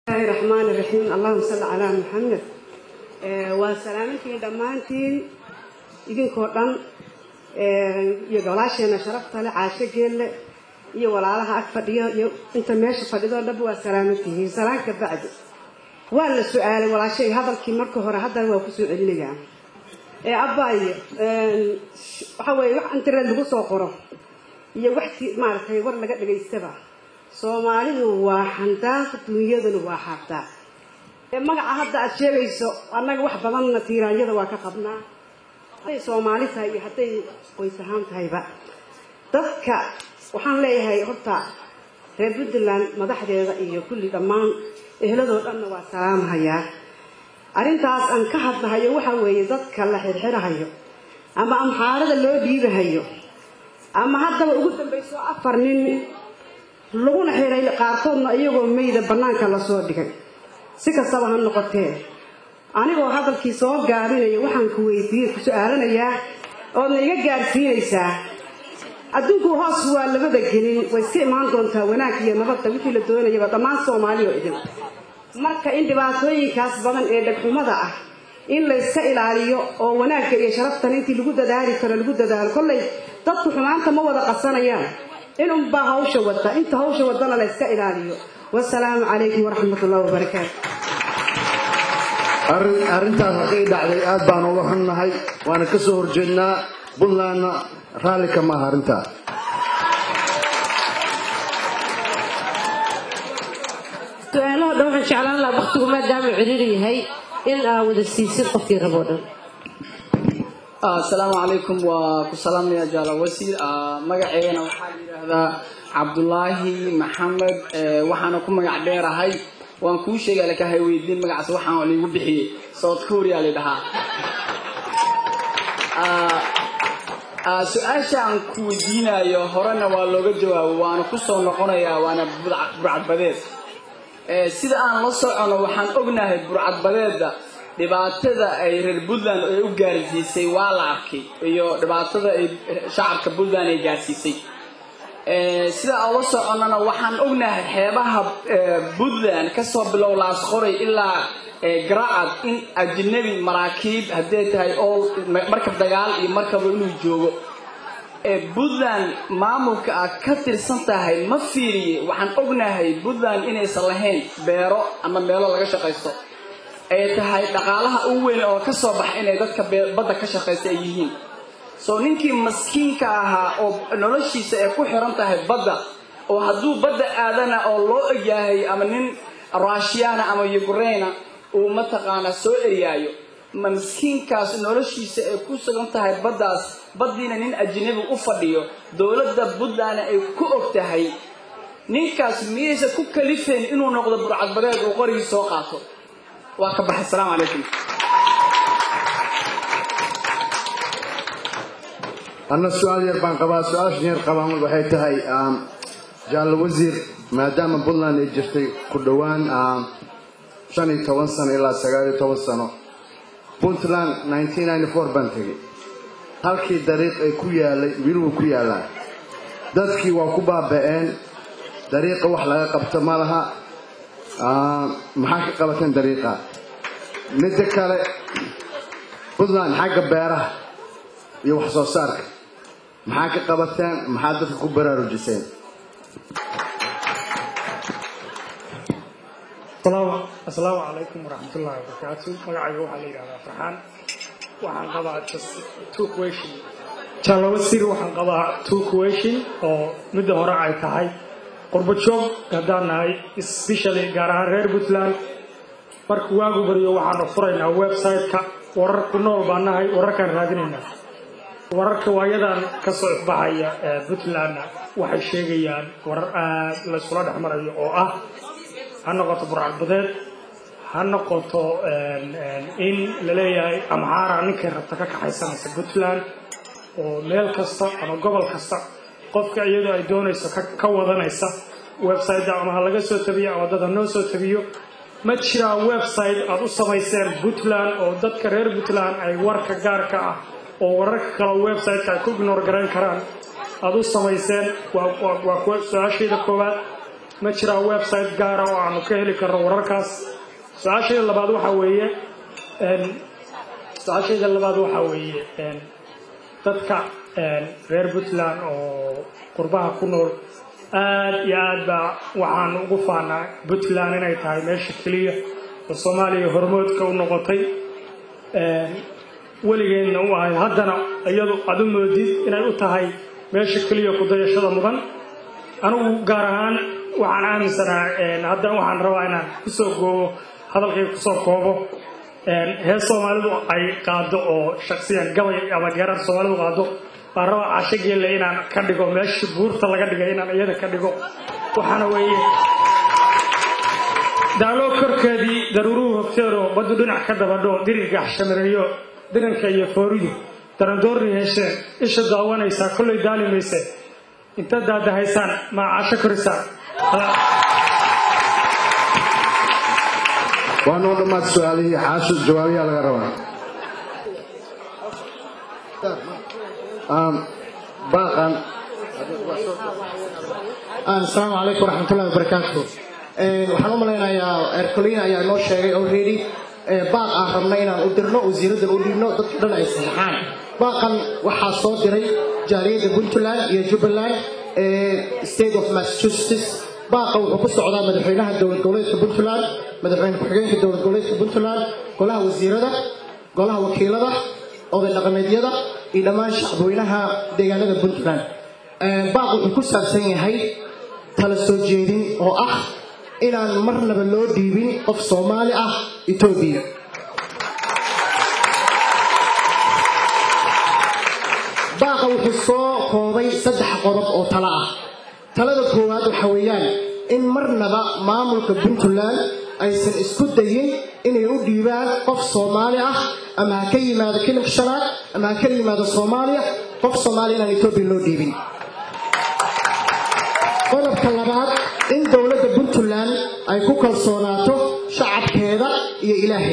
bismillahi raxmaani raxiim allahuma salli calaa maxamed waa salaamintiin dhammaantiin idinkoo dhan iyo golaasheena sharafta le caasho geelle iyo walaalaha ag fadhiyo iyo inta meesha fadhidoo dhanba waa salaamantihiin salaanka bacdi waa la su-aalay walaashay hadalkii marka hore haddana waa kusoo celinayaa ee abbaayo waxa weeye wax internet lagu soo qoro iyo wax maaragtay war laga dhagaystaba soomaalidu waa xandaaq dunyaduna waa xaabtaa ee magaca hadda aad sheegayso annaga wax badanna tiiraanyada waa ka qabnaa hadday soomaali tahay iyo hadday qoys ahaan tahayba dadka waxaan leeyahay horta reer puntland madaxdeeda iyo kulli dhammaan ehladoo dhanna waa salaamhayaa arrintaas aan ka hadlahayo waxa weeye dadka la xirxirahayo ama amxaarada loo dhiibahayo ama haddaba ugu dambayso afar nin laguna xiray qaarkoodna iyagoo meyda bannaanka lasoo dhigay si kastaba ha noqotee anigoo hadalkii soo gaabinaya waxaan ku weydiiyey ku su-aalanayaa oodna iga gaarsiinaysaa adduunku hoos waa labada gelin way iska imaan doontaa wanaag iyo nabadda wixii la doonayaba dhammaan soomaaliya oo idin marka in dhibaatooyinkaas badan ee dhegxumada ah in layska ilaaliyo oo wanaagga iyo sharaftan intii lagu dadaali karo lagu dadaalo kollay dadku xumaanta ma wada qasanayaan in unbaa hawsha wada inta hawsha wadana layska ilaaliyo wasalaamu calaykum waraxmat ullahi wabarakaatu arrintaas haday dhacday aad baan uga xunnahay waana ka soo horjeednaa puntlandna raalli kama aha arrintaas su-aalaha dhan waxaan jeclaan lahaa waktigu maadaama ciriiri yahay in aa wada siisid qofkii raboo dhan asalaamu calaykum waa ku salaamaya jaala wasiir magaceegana waxaa la yidhaahdaa cabdulaahi maxamed waxaana ku magac dheerahay waan kuu sheegay lakahay weydiin magacaas waxaan liigu bixiyey south korea la dhahaa su-aasha aan ku weydiinayo horena waa looga jawaabo waana kusoo noqonayaa waana burcadbadeed sida aan la socono waxaan ognahay burcadbadeeda dhibaatada ay reer puntland ay u gaarsiisay waa la arkay iyo dhibaatada ay shacabka puntland ay gaarsiisay sida aan la soconana waxaan ognahay xeebaha puntland kasoo bilow laasqoray ilaa garacad in ajnabi maraakiib hadday tahay oo markab dagaal iyo markaba inuu joogo puntland maamulka aad ka tirsan tahay ma fiiriye waxaan ognahay puntland inaysan lahayn beero ama meelo laga shaqaysto ay tahay dhaqaalaha u weyn oo ka soo baxa inay dadka badda ka shaqaysta ay yihiin soo ninkii maskiinka ahaa oo noloshiisa ay ku xiran tahay badda oo hadduu badda aadana oo loo egyahay ama nin rushiyana ama yukrayna uu mataqaanaa soo eryaayo ma miskiinkaas noloshiisa ay ku sugan tahay baddaas baddiina nin ajnabi u fadhiyo dowladda puntlandna ay ku og tahay ninkaas miyaysa ku kalifeen inuu noqdo burcadbadeed uu qorigii soo qaato waa ka baxay asalaamu calaykum anna su-aal yar baan qabaa su-aashan yar qabaan waxay tahay jaallo wasiir maadaama puntland ay jirtay ku dhowaan shan iyo toban sano ilaa sagaal iyo toban sano puntland nineteen ninety four baan tegey halkii dariiq ay ku yaalay wiluhu ku yaallaan dadkii waa ku baaba'een dariiqa wax laga qabto ma laha maxaa ka qabateen dariiqa midda kale puntland xagga beeraha iyo wax soo saarka maxaa ka qabateen maxaa dadka ku baraarujiseen asalaamu calaykum waraxmatullaahi wabarakaatu magacayga waxaa la yidhahdaa farxaan waxaan qabaa two question jaallo wasiir waxaan qabaa two question oo midda hore ay tahay qurbo joog haddaan nahay especially gaar ahaan reer puntland marka waagu baryo waxaanu furaynaa website-ka warar ku nool baan nahay wararkaan raadinaynaa wararka waayadan ka soo ifbaxaya puntlandna waxay sheegayaan warar aad layskula dhex marayo oo ah ha noqoto burcadbadeed ha noqoto in la leeyahay amxaara ninkay rabta ka kaxaysanaysa puntland oo meel kasta ama gobol kasta qofka iyadoo ay doonayso ka wadanaysa website ama ha laga soo tabiyo ama dad ha noo soo tabiyo ma jiraa website aad u samayseen puntland oo dadka reer puntland ay warka gaarka ah oo wararka kale website-ka ay ku ignor garayn karaan aad u samayseen waa su-aashayda koowaad ma jiraa website gaara oo aanu ka heli karno wararkaas su-aashayda labaad waxaa weeye su-aashayda labaad waxaa weeye dadka reer puntland oo qurbaha ku nool aad iyo aad baa waxaan ugu faanaa puntland inay tahay meesha keliya oo soomaaliya hormoodka u noqotay weligeedna u ahay haddana iyadu aad u moodid inay u tahay meesha keliya kudayashada mudan anigu gaar ahaan waxaan aaminsanaa haddana waxaan rabaa inaan kusoo goobo hadalkay kusoo koobo hees soomaalidu ay qaado oo shaksiyan gabay ama geerar soomaalidu qaado baan rabaa casho geelle inaan ka dhigo meesha buurta laga dhigay inaan iyada ka dhigo waxaana weeye daaloo korkeedii daruuruhu hogteero baddu dhinac ka dabadho dirirka xashamireeyo diranka iyo fooridu darandoorri hesheen isha daawanaysaa kollay daalimayse inta daadahaysaan maa casho korisaan waa noo dhammaad su-aalihii xaasho jawaabiyaa laga rabaa baaqan asalaamu calaykum waraxmatullahi wabarakaatu waxaan u malaynayaa ercolina ayaa noo sheegay already baaq aan rabna inaan u dirno wasiiradan u dhiibno dadka dhan ay saxaxaan baaqan waxaa soo diray jaaliyadda puntland iyo jubbaland state of massachusetts baaqa wuxuu ku socdaa madaxweynaha dowlad goboleedka puntland madaxweyne ku-xigeenka dowlad goboleedka puntland golaha wasiirada golaha wakiilada oday dhaqameedyada iyo dhammaan shacbweynaha deegaanada puntland baaq wuxuu ku saabsan yahay tala soo jeedin oo ah inaan marnaba loo dhiibin qof soomaali ah etoobiya baaqa wuxuu soo koobay saddex qodob oo talo ah talada koowaad waxa weeyaan in marnaba maamulka puntland aysan isku dayin inay u dhiibaan qof soomaali ah ama ha ka yimaado kilimka shanaad ama ha ka yimaado soomaaliya qof soomaaliya inaan etoobiya loo dhiibin qodobka labaad in dowladda puntland ay ku kalsoonaato shacabkeeda iyo ilaahay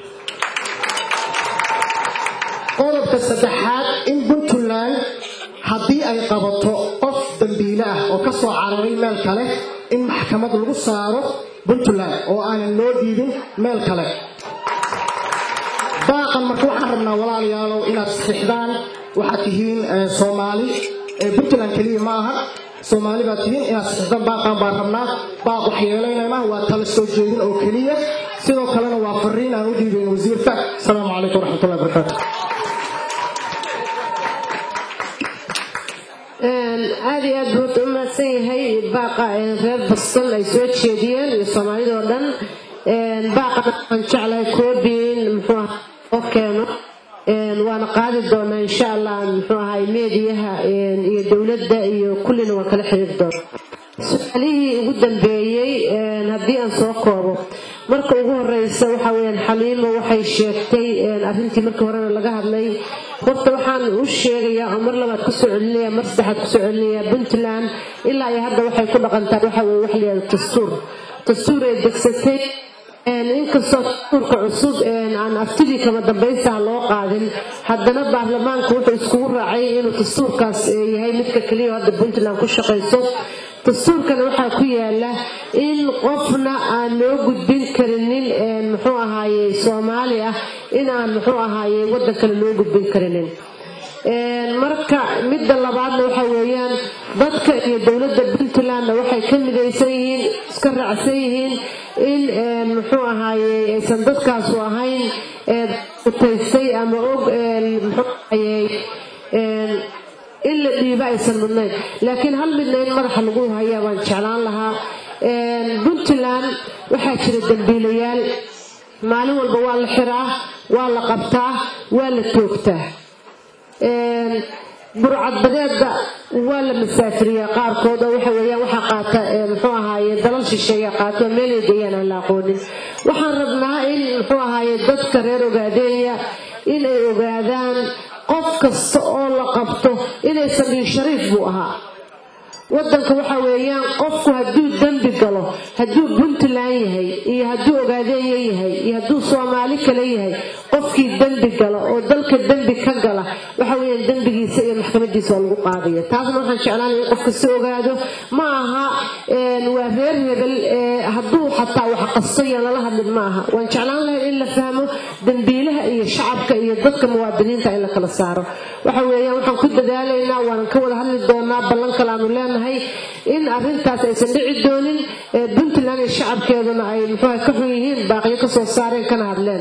qodobka saddexaad in puntland haddii ay qabato qof dambiile ah oo ka soo cararay meel kale in maxkamad lagu saaro puntland oo aanan loo dhiibin meel kale baaqan marka waxaan rabnaa walaalayaalow inaad saxiixdaan waxaad tihiin soomaali puntland keliya ma aha soomaali baad tihiin inaad saxiixdaan baaqan baan rabnaa baaq wax yeelaynayna waa tala soo jeedin oo keliya sidoo kalena waa fariin aan u dhiibayn wasiirka asalaamu calaykum waraxmatullahi wabarakaatu aad iyo aad buu u mahadsan yahay baaqa reer baston ay soo jeediyeen iyo soomaalidoo dhan baaqa waxaan jeclahay koobiin muxuu aha oo keeno waana qaadi doonaa insha allah muxuu ahay meediyaha iyo dowladda iyo kullina waan kala xiriiri doonaa su-aalihii ugu dambeeyey haddii aan soo koobo marka ugu horeysa waxa weyaan xaliimo waxay sheegtay arrintii markii horena laga hadlay horta waxaan u sheegayaa oo mar labaad kusoo celinaya mar saddexaad kusoo celinaya puntland ilaa iyo hadda waxay ku dhaqantaa waxa weye wax layihahdo dastuur dastuur ay degsatay inkastoo dastuurka cusub aan aftidii kama dambaystaha loo qaadin haddana baarlamaanku wuxuu iskugu raacay inuu dastuurkaas yahay midka keliya hadda puntland ku shaqayso dastuurkana waxaa ku yaala in qofna aan loo gudbin karinin muxuu ahaaye soomaali ah in aan muxuu ahaaye waddan kale loo gudbin karinin marka midda labaadna waxa weeyaan dadka iyo dowladda puntlandna waxay ka midaysan yihiin iska raacsan yihiin in muxuu ahaaye aysan dadkaasu ahayn utaystay ama og muxuu ahaaye in la dhiibo aysan mudnayn laakiin hal midna in madaxa lagu hayaa baan jeclaan lahaa puntland waxaa jira dambiilayaal maalin walba waa la xiraa waa la qabtaa waa la toogtaa burcadbadeedda waa la masaafiriyaa qaarkood oo waxa weeyaan waxaa qaata muxuu ahaaye dalal shisheeya qaato meelay geeyaan aan la aqoonin waxaan rabnaa in muxuu ahaaye dadka reer ogaadeeya inay ogaadaan qof kasta oo la qabto inaysan dhihin shariif buu ahaa wadanka waxa weeyaan qofku hadduu dembi galo hadduu puntland yahay iyo hadduu ogaadeeya yahay iyo hadduu soomaali kale yahay qofkii dembi gala oo dalka dembi ka gala waxa weeyaan dembigiisa iyo maxkamadiisa tallaabadiisa oo lagu qaadayo taasna waxaan jeclaan in qof kasta ogaado ma aha waa reer hebel hadduu xataa wax qasto yaan lala hadlin ma aha waan jeclaan lahayn in la fahmo dembiilaha iyo shacabka iyo dadka muwaadiniinta in la kala saaro waxa weeyaan waxaan ku dadaalaynaa waanan ka wada hadli doonaa ballan kale aanu leenahay in arrintaas aysan dhici doonin puntland iyo shacabkeeduna ay muxuuha ka xun yihiin baaqyo kasoo saareen kana hadleen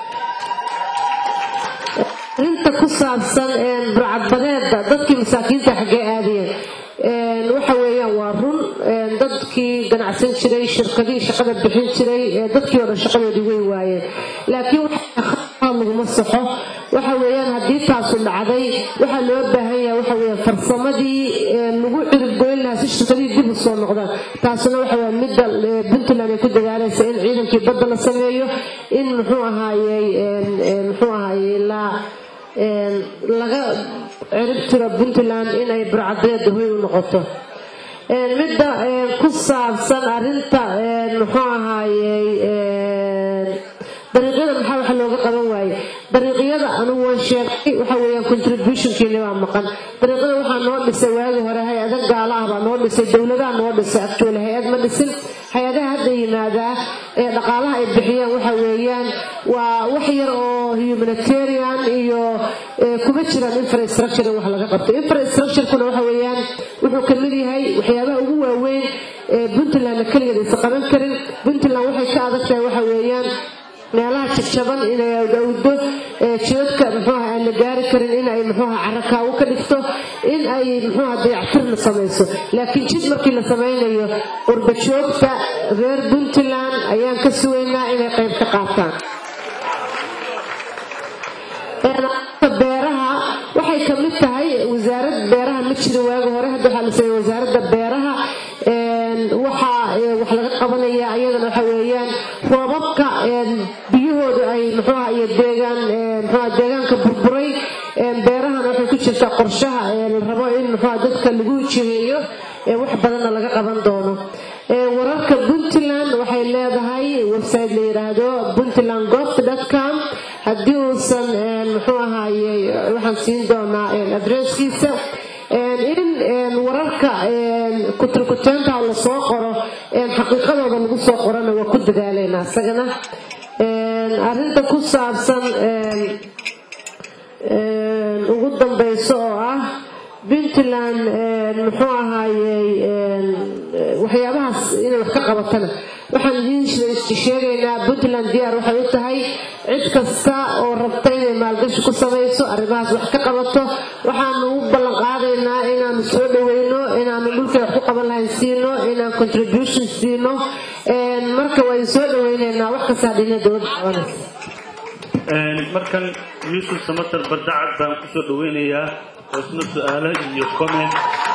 arrinta ku saabsan burcadbadeeda dadkii masaakiinta xaggee aadayeen waxa weeyaan waa run dadkii ganacsan jiray shirkadihii shaqada bixin jiray dadkii oo dhan shaqadoodii way waayeen laakiin laguma saxo waxa weeyaan haddii taasu dhacday waxaa loo baahan yahay waxa weeyaan farsamadii lagu ciribgoyn lahaa si shirkadihii dib u soo noqdaan taasuna waxa weeyaan midda puntland ay ku dadaalaysa in ciidankii badda la sameeyo in muxuu ahaayey muxuu ahaayey la laga cirib tiro puntland inay burcadeeda hoy u noqoto midda ku saabsan arinta muxuu ahaayey dariiqyada maxaa waxa looga qaban waaye dariiqyada anugu waan sheegay waxa weeyaan contributionkiina waa maqan dariiqyada waxaa noo dhisay waagii hore hay-ada gaala ah baa noo dhisay dowladaha noo dhisay actually hay-ad ma dhisin hay-adaha hadda yimaadaa ee dhaqaalaha ay bixiyaan waxa weeyaan waa wax yar oo humanitarian iyo kuma jiraan infrastructure in wax laga qabto infrastructurekuna waxa weeyaan wuxuu ka mid yahay waxyaabaha ugu waaweyn ee puntlandna keligeed aysan qaban karin puntland waxay ka adag tahay waxa weeyaan meelaha jabjaban inay awdo jidadka muxuuha aan la gaari karin in ay muxuuha carakaawo ka dhigto in ay muxuuha dayactirna samayso laakiin jid markii la samaynayo qurba joogta reer puntland ayaan ka sugaynaa inay qayb ka qaataan beeraha waxay ka mid tahay wasaarad beeraha ma jira waagi hore hadda waxaa la sameeyey wasaaradda beeraha waxaa wax laga qabanaya ayadana waxa weeyaan roobabka biyahooda ay muxuuha iyo deegaan muxuuha deegaanka burburay beerahana waxay ku jirtaa qorshaha la rabo in muxuuha dadka lagu jiheeyo wax badanna laga qaban doono wararka puntland waxay leedahay website la yidhaahdo puntland goft com haddii uusan muxuu ahaaye waxaan siin doonaa adresskiisa in wararka kuturkuteenta lasoo qoro xaqiiqadooda lagu soo qorana waa ku dadaalaynaa isagana arrinta ku saabsan ugu dambayso oo ah puntland muxuu ahaayey waxyaabahaas inay wax ka qabatana waxaan idiin sheegaynaa puntland diyaar waxay u tahay cid kasta oo rabta inay maalgashi ku samayso arrimahaas wax ka qabato waxaanu u ballan qaadaynaa inaanu soo dhaweyno inaanu dhulkay wax ku qaban lahayn siino inaan contribution siino marka waan soo dhaweynaynaa wax kastaa dhina dowladda qabanaysa markan yuusuf samatar bardacad baan kusoo dhaweynayaa oo isna su-aalo iyo comment